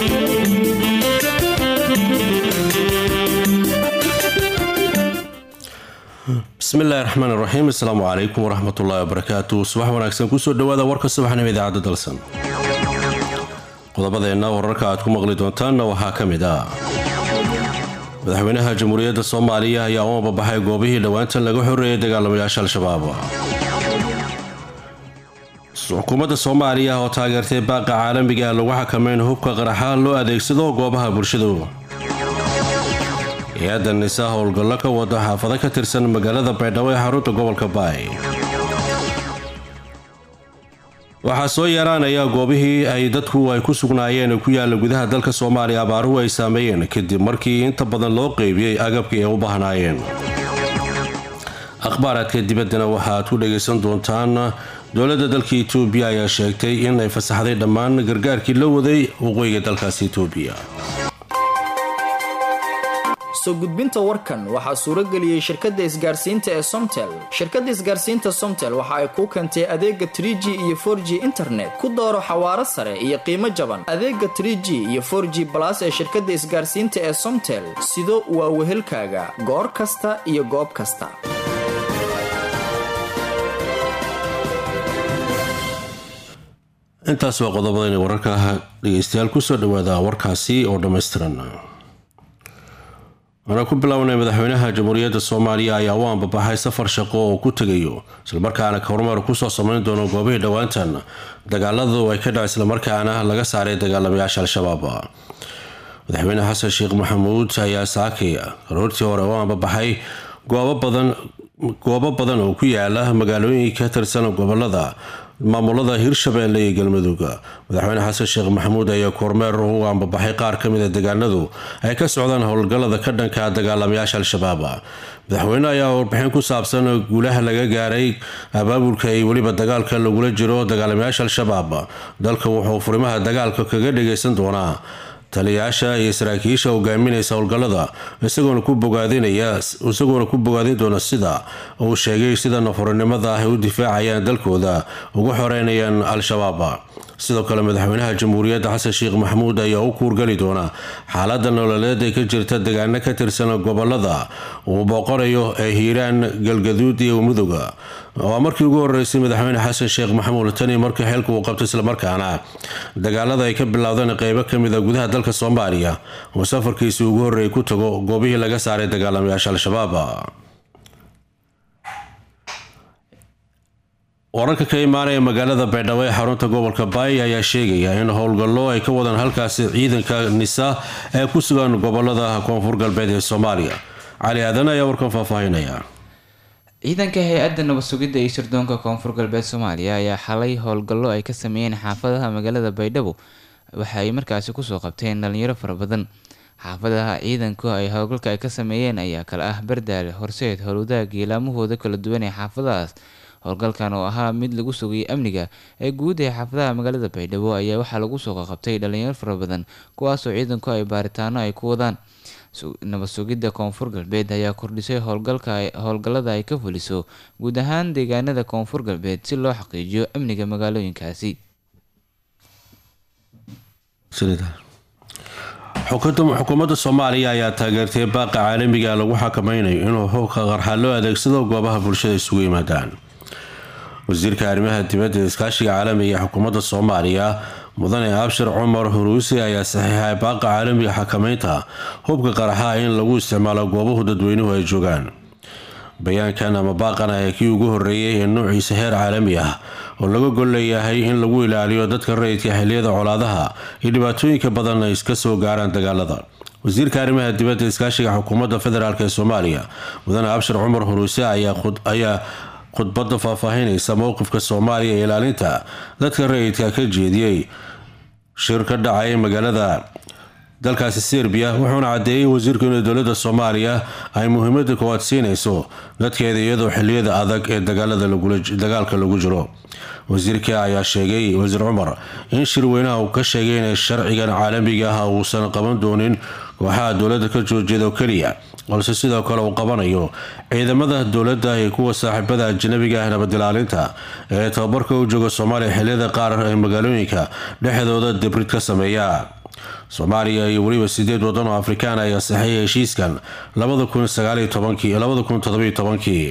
bismillahi raxmaan raxiim asalaamu calaykum waraxmatullaahi wabarakaatu subax wanaagsan kusoo dhawaada warka subaxnimo idaacadda dalsan qodobadeenna wararka aad ku maqli doontaanna waxaa ka mid ah madaxweynaha jamhuuriyadda soomaaliya ayaa u ambabaxay goobihii dhowaantan laga xoreeyay dagaalamayaasha al-shabaab xukuumadda soomaaliya oo taageertay baaqa caalamiga ah lagu xakameyn hubka qaraxa loo adeegsado goobaha bulshadu hay-adda nisa howlgallo ka wada xaafado ka tirsan magaalada baydhabo ee xarunta gobolka baay waxaa soo yaraanaya goobihii ay dadku ay ku sugnaayeen ku yaalla gudaha dalka soomaaliya abaaruhu ay saameeyeen kadib markii inta badan loo qeybiyey agabkii ay u baahnaayeen akhbaaraadka dibaddana waxaaad ku dhagaysan doontaan dowladda dalka itoobiya ayaa sheegtay in ay fasaxday dhammaan gargaarkii la waday waqooyiga dalkaasi itoobiya soo gudbinta warkan waxaa suuro geliyey shirkadda isgaarsiinta ee somtel shirkadda isgaarsiinta somtel waxa ay kuu keentay adeega trie g iyo for g internet ku dooro xawaaro sare iyo qiimo jaban adeega trie g iyo for g balas ee shirkadda isgaarsiinta ee somtel sido waa wehelkaaga goor kasta iyo goob kasta intaas waa qodobadayna wararka dhegeystayaal kusoo dhawaada warkaasi oo dhammaystiran waana ku bilownay madaxweynaha jamhuuriyadda soomaaliya ayaa u ambabaxay safar shaqo oo ku tegayo islamarkaana horumar kusoo samayn doono goobihii dhowaantan dagaaladu ay ka dhac islamarkaana laga saaray dagaalamayaasha al-shabaab madaxweyne xasan sheekh maxamuud ayaa saakay aroortii hore u ambabaxay goobo badan oo ku yaala magaalooyin ka tirsan gobolada maamulada hirshabeelle iyo galmudug madaxweyne xasan sheekh maxamuud ayaa kormeer u ambabaxay qaar ka mid a deegaanadu ay ka socdaan howlgallada ka dhanka dagaalamayaasha al-shabaab madaxweyne ayaa warbixin ku saabsan guulaha laga gaaray abaabulka iyo weliba dagaalka lagula jiro dagaalamayaasha al-shabaab dalka wuxuu furimaha dagaalka kaga dhagaysan doonaa taliyayaasha iyo saraakiisha hogaaminaysa howlgallada isagoona ku bogaadin doona sida uu sheegay sida nafurinimada ah ay u difaacayaan dalkooda uga xoreynayaan al-shabaab sidoo kale madaxweynaha jamhuuriyadda xasan sheekh maxamuud ayaa u kuurgali doona xaalada nololeed ee ka jirta deegaano ka tirsan gobolada uu booqanayo ee hiiraan galgaduud iyo muduga waa markii ugu horeysay madaxweyne xasan sheekh maxamuud tani markii xilka uu qabtay islamarkaana dagaalada ay ka bilowdeen qeybo kamid a gudaha dalka soomaaliya uu safarkiisii ugu horreeyay ku tago goobihii laga saaray dagaalamayaasha al-shabaab wararka ka imaanaya magaalada baydhabo ee xarunta gobolka baay ayaa sheegaya in howlgallo ay ka wadaan halkaasi ciidanka nisa ee ku sugan gobolada koonfur galbeed ee soomaaliya cali aadan ayaa warkan faahfaahinaya ciidanka hay-adda nabad sugidda iyo sirdoonka koonfur galbeed soomaaliya ayaa xalay howlgallo ay ka sameeyeen xaafadaha magaalada baydhabo waxa ay markaasi kusoo qabteen dhalinyaro fara badan xaafadaha ciidanku ay howlgalka ay ka sameeyeen ayaa kale ah bardaale horseed howlwadaag iyo laamahooda kala duwan ee xaafadahaas howlgalkan oo ahaa mid lagu sugayay amniga ee guud ee xaafadaha magaalada baydhabo ayaa waxaa lagu soo qaqabtay dhalinyaro fara badan kuwaasoo ciidanku ay baaritaano ay ku wadaan nabad sugidda koonfur galbeed ayaa kordhisay howlgallada ay ka fuliso guud ahaan deegaanada koonfur galbeed si loo xaqiijiyo amniga magaalooyinkaasi xukuumadda soomaaliya ayaa taageertay baaqa caalamiga lagu xakameynayo inuu hubka qarxa loo adeegsado goobaha bulshada isugu yimaadaan wasiirka arrimaha dibadda ee iskaashiga caalamiga ee xukuumadda soomaaliya mudane abshir cumar huruusi ayaa saxiixay baaqa caalamiga xakameynta hubka qaraxa in lagu isticmaalo goobahu dadweynuhu ay joogaan bayaankan ama baaqan ayaa kii ugu horeeyay ee noociisa heer caalami ah oo laga gol leeyahay in lagu ilaaliyo dadka rayidka xiliyada colaadaha iyo dhibaatooyinka badan ay iska soo gaaraan dagaalada wasiirka arrimaha dibadda iskaashiga xukuumadda federaalk ee soomaaliya mudane abshir cumar huruuse ayaa khudbada faahfaahinaysa mowqifka soomaaliya ee ilaalinta dadka rayidka ka jeediyey shir ka dhacay magaalada dalkaasi serbiya wuxuuna cadeeyey wasiirku inay dowlada soomaaliya ay muhiimada koowaad siinayso dadkeeda iyadoo xiliyada adag ee dagaalka lagu jiro wasiirka ayaa sheegay wasiir cumar in shirweynaha uu ka sheegay in sharcigan caalamiga ah uusan qaban doonin kooxaha dowlada ka joorjeeda oo keliya balse sidoo kale uu qabanayo ciidamada dowladda iyo kuwa saaxiibada ajanabiga ah nabadilaalinta ee tababarka u jooga soomaaliya xiliyada qaar ee magaalooyinka dhexdooda dibrid ka sameeya soomaaliya iyo weliba sideed wadan oo afrikaan ayaa saxeeyay heshiiskan labada kun sagaaliyo tobankii labada kun todobiyo tobankii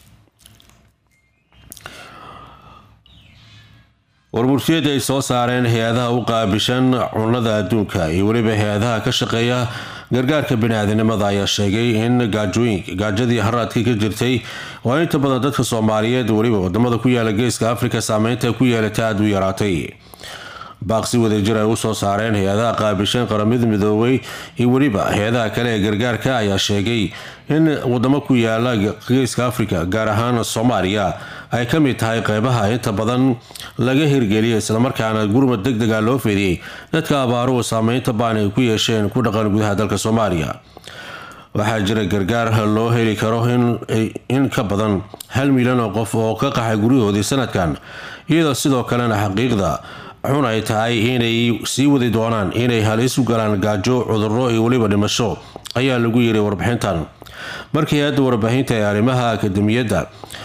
warmurtiyada ay soo saareen hay-adaha u qaabishan cunada adduunka iyo weliba hay-adaha ka shaqeeya gargaarka bini-aadinimada ayaa sheegay in gaajooyinka gaajadii haraadka ka jirtay oo inta badan dadka soomaaliyeed weliba wadamada ku yaala geeska afrika saameynta ku yeelata aada u yaraatay baaqsi wadajir ay usoo saareen hay-adaha qaabishan qaramada midoobay iyo weliba hay-adaha kale ee gargaarka ayaa sheegay in wadamo ku yaala geeska afrika gaar ahaan soomaaliya ay ka mid tahay qeybaha inta badan laga hirgeliyay islamarkaana gurmad deg dega loo fidiyey dadka abaaruhu saameynta baan ay ku yeesheen ku dhaqan gudaha dalka soomaaliya waxaa jira gargaar loo heli karo in ka badan hal milyan oo qof oo ka qaxay guryahoodii sanadkan iyadoo sidoo kalena xaqiiqda xun ay tahay inay sii wadi doonaan inay halis u galaan gaajo cuduro iyo weliba dhimasho ayaa lagu yiri warbixintan markii hay-adda warbaahinta ee arrimaha akademiyadda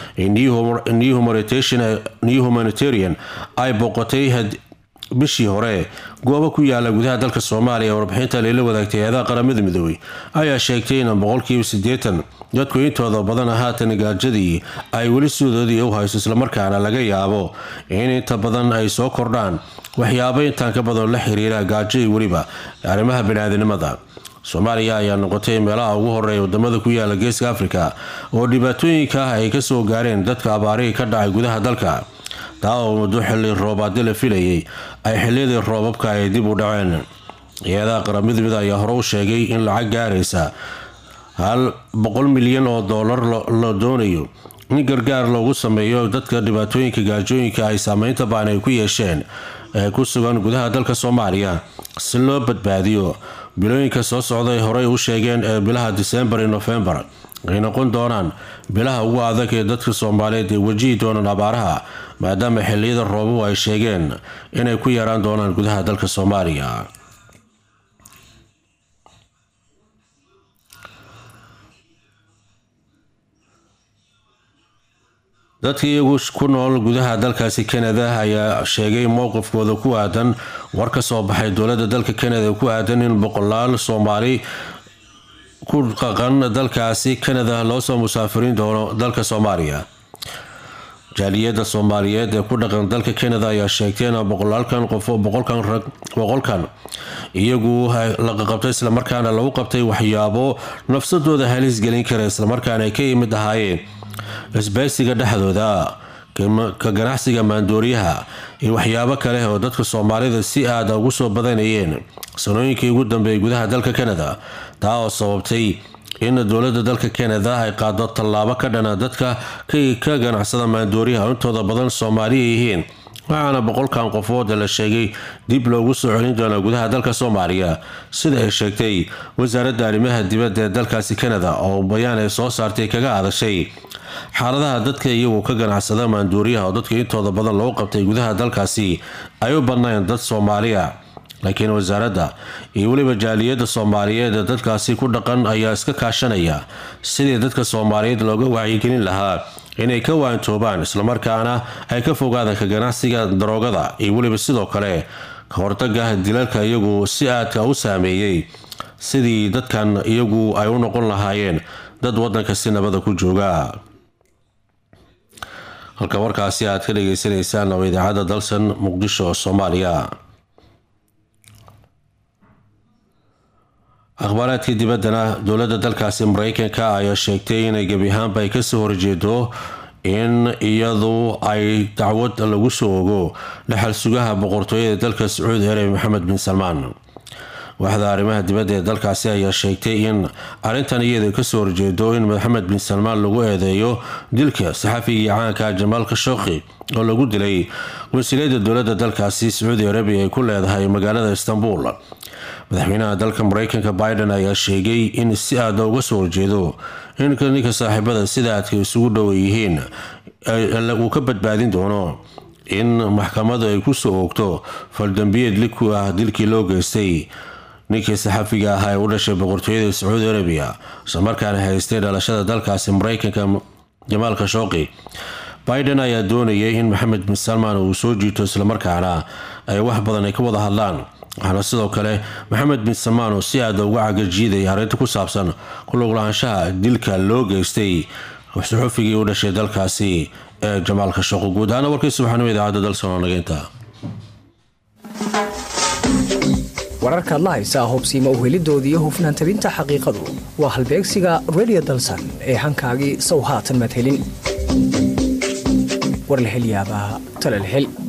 new humanitarian ay booqatay bishii hore goobo ku yaala gudaha dalka soomaaliya warbixinta layla wadaagtay hay-adaha qaramada midoobey ayaa sheegtay in boqolkiiba sideetan dadku intooda badan haatan gaajadii ay weli sidoodii u hayso islamarkaana laga yaabo in inta badan ay soo kordhaan waxyaabo intaan ka badan la xiriira gaajo iyo weliba arrimaha bini-aadinimada soomaaliya ayaa noqotay meelaha ugu horeeya wadamada ku yaala geeska afrika oo dhibaatooyinka ah ay kasoo gaareen dadka abaarihii ka dhacay gudaha dalka taa oo muddo xili roobaadi la filayay ay xiliyadii roobabka ay dib u dhaceen hay-adaha qaramada mid ayaa hore u sheegay in lacag gaaraysa hal boqol milyan oo doolar la doonayo in gargaar loogu sameeyo dadka dhibaatooyinka gaajooyinka ay saameynta baan ay ku yeesheen ee ku sugan gudaha dalka soomaaliya si loo badbaadiyo bilooyinka soo socday horey u sheegeen ee bilaha disembar iyo nofembar ay noqon doonaan bilaha ugu adag ee dadka soomaaliyeed ay wajihi doonaan abaaraha maadaama xiliyada roobuhu ay sheegeen inay ku yaraan doonaan gudaha dalka soomaaliya dadka iyagu ku nool gudaha dalkaasi kanada ayaa sheegay mowqifkooda ku aadan war ka soo baxay dowlada dalka kanada ku aadan in boqolaal soomaali ku qaqan dalkaasi kanada loosoo musaafiriin doono dalka soomaaliya jaaliyada soomaaliyeed ee ku dhaqan dalka kanada ayaa sheegtay in boqolaalkan qof boqolkan iyagu la qabtay islamarkaana lagu qabtay waxyaabo nafsadooda halis gelin kara islamarkaana ay ka yimid ahaayeen isbaysiga dhexdooda ka ganacsiga maandooriyaha iyo waxyaabo kale oo dadka soomaalida si aada ugu soo badanayeen sanooyinkii ugu dambeeyay gudaha dalka kanada taa oo sababtay in dowlada dalka kanada ay qaado tallaabo ka dhana dadka ka ganacsada maandooriyaha intooda badan soomaaliya yihiin waxaana boqolkan qofood la sheegay dib loogu soo celin doona gudaha dalka soomaaliya sida ay sheegtay wasaaradda arrimaha dibadda ee dalkaasi kanada oo bayaan ay soo saartay kaga hadashay xaaladaha dadka iyagu ka ganacsada maanduuriyaha oo dadka intooda badan loo qabtay gudaha dalkaasi ay u badnayn dad soomaaliya laakiin wasaaradda iyo weliba jaaliyadda soomaaliyeed ee dadkaasi ku dhaqan ayaa iska kaashanaya sidii dadka soomaaliyeed looga wacyigelin lahaa inay ka waantoobaan islamarkaana ay ka fogaadaan ka ganacsiga daroogada iyo weliba sidoo kale ka hortaga dilalka iyagu si aadka u saameeyey sidii dadkan iyagu ay u noqon lahaayeen dad wadanka si nabada ku jooga halka warkaasi aad ka dhageysaneysaan oo idaacadda dalsan muqdisho soomaaliya akhbaaraadka dibaddana dowladda dalkaasi mareykanka ayaa sheegtay inay gebi ahaanba ay kasoo horjeedo in iyadu ay dacwad lagu soo ogo dhexal sugaha boqortooyada dalka sacuudi arabi maxamed bin salmaan waaxda arrimaha dibadda ee dalkaasi ayaa sheegtay in arrintan iyada kasoo horjeedo in maxamed bin salmaan lagu eedeeyo dilka saxafigii caanka jamaal khashooqi oo lagu dilay wasiilayada dowladda dalkaasi sacuudi arabiya ay ku leedahay magaalada istanbul madaxweynaha dalka mareykanka biden ayaa sheegay in si aada uga soo horjeedo in ninka saaxiibada sida aadka isugu dhowa yihiin uu ka badbaadin doono in maxkamadu ay kusoo oogto faldambiyeed liku ah dilkii loo geystay ninkii saxafiga ahaa ee u dhashay boqortooyada sacuudi arabiya islamarkaana haystay dhalashada dalkaasi mareykanka jamaal khashooqi biden ayaa doonayay in maxamed bin salmaan uu soo jiito islamarkaana ay wax badan ay ka wada hadlaan waxaana sidoo kale maxamed bin samaan oo si aada uga cagajiidaya arrinta ku saabsan kuluglaanshaha dilka loo geystay suxufigii u dhashay dalkaasi ee jamaalka shaqo guud ahaana warkii subaxnimo idaacadda dalsanoo nageynta wararkaad la haysaa hubsiima uhelidooda iyo hufnaan tabinta xaqiiqadu waa halbeegsiga redio dalsan ee hankaagii sow haatan madhelin war la helyaabaa talalhel